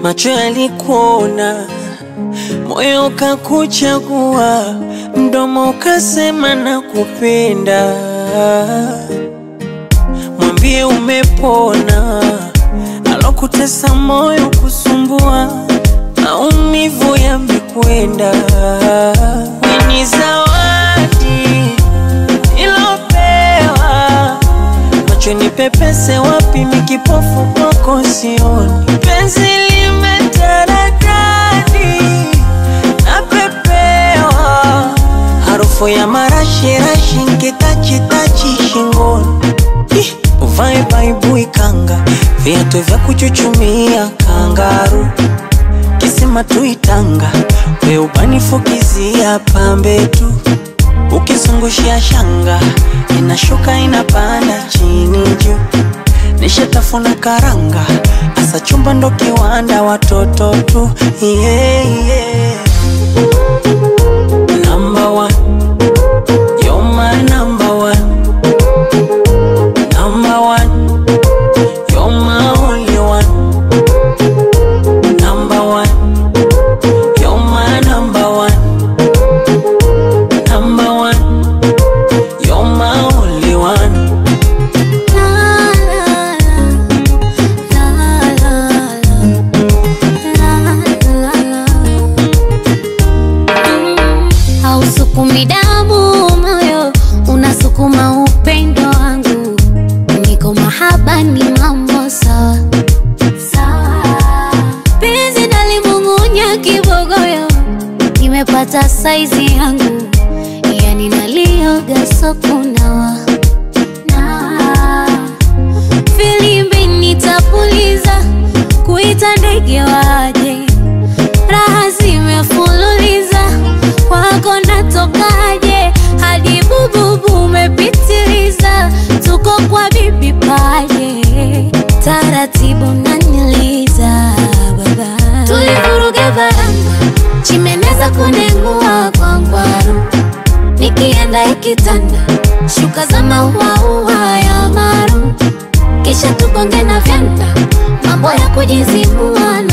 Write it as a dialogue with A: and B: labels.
A: macho yalikuona, moyo ukakuchagua, mdomo ukasema nakupenda. Mwambie umepona, alokutesa moyo kusumbua, maumivu yamekwenda. Ni zawadi ilopewa macho ni pepese wapi, mikipofu kwako sioni. Penzi limetaradadi napepewa, harufu ya marashirashi nkitachitachi shingoni. Ih, Uvae baibui kanga, viatu vya kuchuchumia kangaru, kisima tuitanga, we ubanifukizia pambe tu ukizungushia shanga inashuka inapanda chini juu, nishatafuna karanga, asa chumba ndo kiwanda, watoto tu yeah, yeah. Number one, you're my number one. Number one, you're my only one. Number one, you're my number one. Number one, you're my only one.
B: Hausukumi damu moyo, unasukuma upendo wangu. Niko mahaba ni mambo sawa sawa. Penzi nalimung'unya kibogoyo, nimepata saizi yangu, yani nalioga sokunawa na filimbi nitapuliza, kuita ndege waje, raha zimefululiza, kwako natokaje? Hadi bububu umepitiliza, tuko kwa bibi paje, taratibu naniliza baba, tulivuruga baranga, chimeneza kunengua kwa ngwaru nikienda ikitanda shuka za mauaua ya maru kisha tukonge na vyanda mambo ya kujizibua